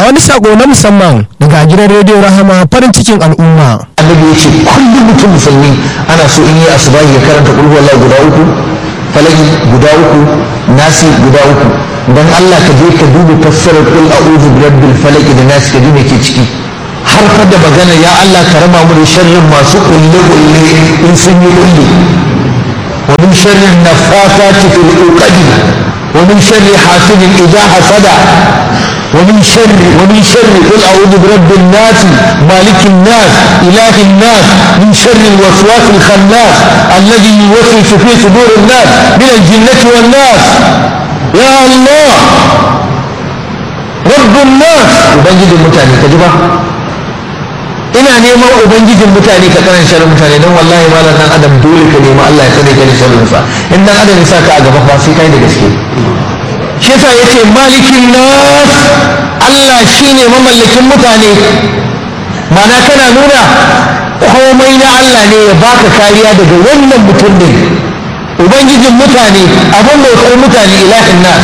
wani sako na musamman daga gidan rediyo rahama farin cikin al'umma annabi ya ce kullum mutum musulmi ana so in yi asubahi ya karanta kulhu wallah guda uku falaki guda uku nasi guda uku dan Allah ka je ka duba fassarar kul a'udhu bi rabbil falaq da nasi ka ji me ke ciki har fa da magana ya Allah ka raba mu da sharrin masu kulle kulle in sun yi kulle wa min sharrin nafathati fil uqad wa min sharri hasidin idha hasada ومن شر ومن شر قل اعوذ برب الناس مالك الناس اله الناس من شر الوسواس الخناس الذي يوسوس في صدور الناس من الجنه والناس يا الله رب الناس ubangijin mutane ka ji ba ina neman ubangijin mutane ka karan sharrin mutane don wallahi malam dan adam dole ka nemi Allah ya tsare ka da sharrin sa in dan adam ya sa ka a gaba fa sai kai da gaske shi yasa yace malikin nas Allah shine mamallakin mutane mana kana nuna komai na Allah ne ya baka kariya daga wannan mutum din ubangijin mutane abin bautar mutane ilahin nas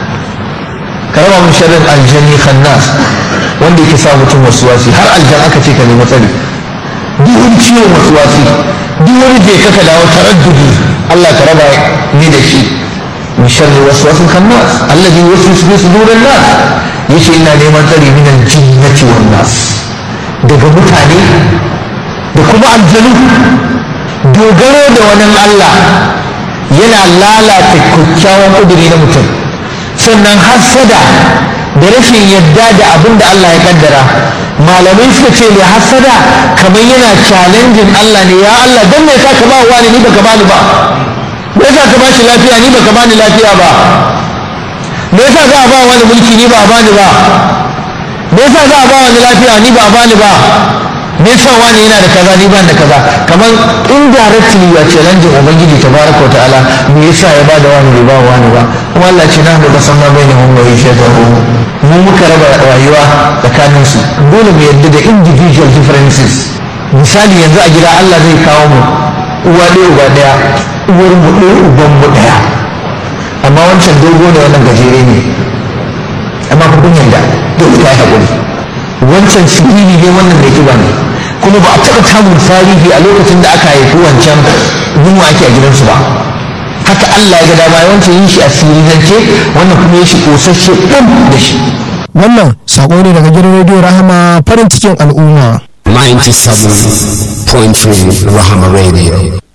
ka raba mun sharrin aljanni khannas wanda yake sa mutum wasuwasi har aljan aka ce ka nemi tsari duk wani ciwon wasuwasi duk wani je ka dawo taraddudi Allah ka raba ni da shi من شر الوسواس الخناس الذي يوسوس في صدور الناس يشي إنا نيمان تري من الجنة والناس daga mutane da kuma aljanu dogaro da wani Allah yana lalata kyakkyawan ƙuduri na mutum sannan hassada da rashin yadda da abin da Allah ya kaddara malamai suka ce mai hassada kamar yana challenging Allah ne ya Allah don me yasa ka ba wani ni baka bani ba me yasa ka bashi lafiya ni baka bani lafiya ba me yasa za a ba wani mulki ni ba a bani ba me yasa za a ba wani lafiya ni ba a bani ba me yasa wani yana da kaza ni ban da kaza kamar indirectly ya challenge ubangiji tabaraka wa ta'ala me yasa ya bada wani bai ba wani ba kuma Allah ce na da kasan ma bainahum wa yashhadu mu muka raba rayuwa tsakanin su dole mu yadda da individual differences misali yanzu a gida Allah zai kawo mu uwa ɗaya uba ɗaya uwar mu ɗaya uban mu ɗaya amma wancan dogo ne wannan gajere ne amma ku kun yarda dole ta yi haƙuri wancan siriri ne wannan mai kiba ne kuma ba a taɓa samun tarihi a lokacin da aka haifi wancan yunwa ake a gidansu ba haka Allah ya ga dama wancan yin shi a sirirance wannan kuma ya shi ƙosasshe ɗan da shi wannan sako ne daga gidan rediyo rahama farin cikin al'umma 97.3 Rahama Radio.